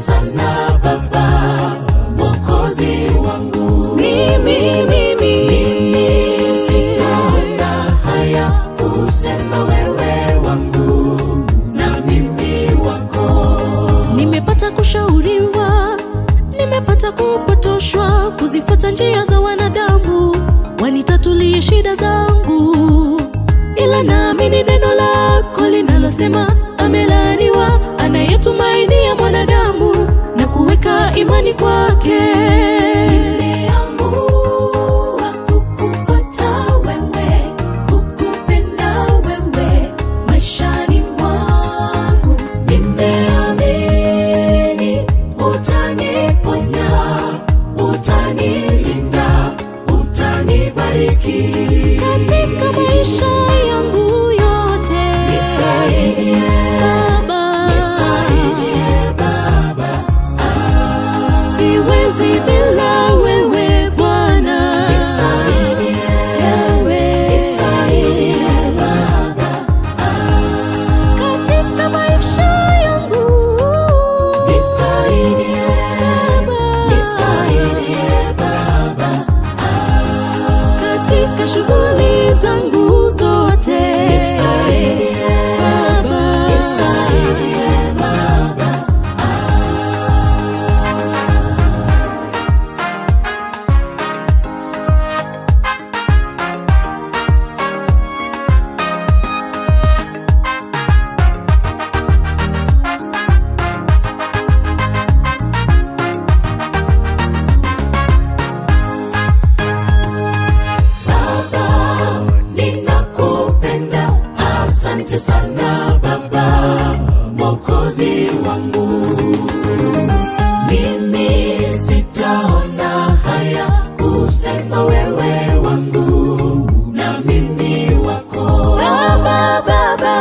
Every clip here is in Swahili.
sana Baba, Mwokozi wangu. mimi mimi Sitaona haya kusema wewe wangu na mimi wako. nimepata kushauriwa nimepata kupotoshwa kuzifuata njia za wanadamu wanitatulie shida zangu ila naamini neno lako linalosema amelaaniwa anayetumainia mwanadamu na kuweka imani kwake Nimeamua kukufuata wewe, kukupenda wewe maishani mwangu. Nimeamini utaniponya, utanilinda, utanibariki. katika maisha yangu yote Nisaidie, Baba, nisaidie Baba. siwezi bila wewe Bwana, Nisaidie, Wewe. nisaidie Baba. katika maisha yangu Nisaidie, Baba, nisaidie Baba. katika shughuli zangu zote Nisaidie, Baba, nisaidie Baba. Baba, ninakupenda, asante sana Baba, Mwokozi wangu. Mimi sitaona haya kusema wewe wangu na mimi wako. Baba, Baba,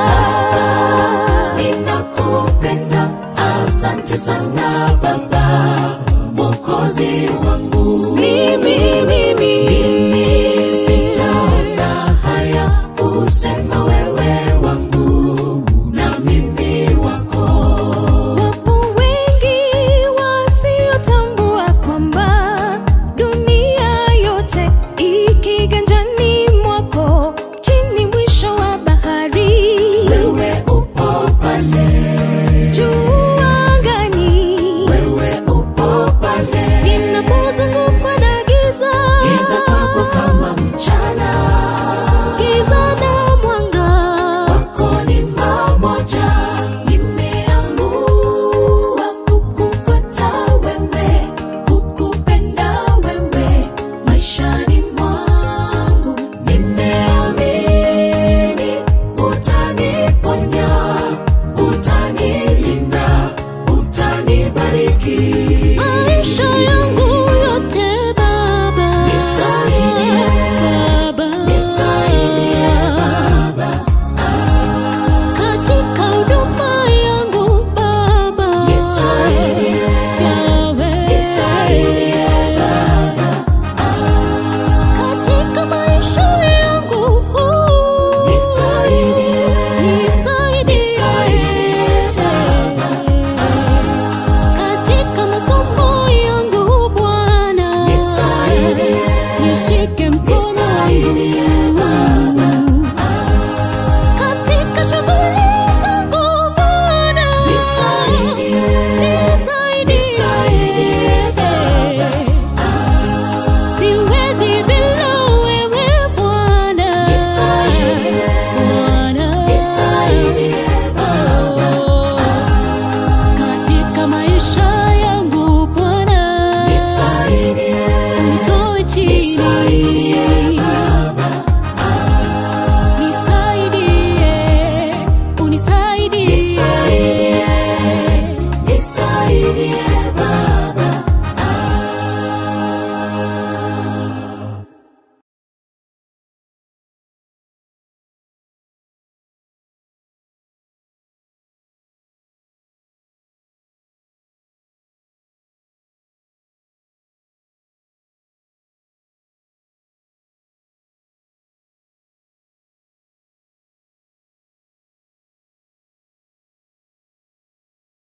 Ninakupenda, asante sana Baba, Mwokozi wangu. mimi mimi Mimi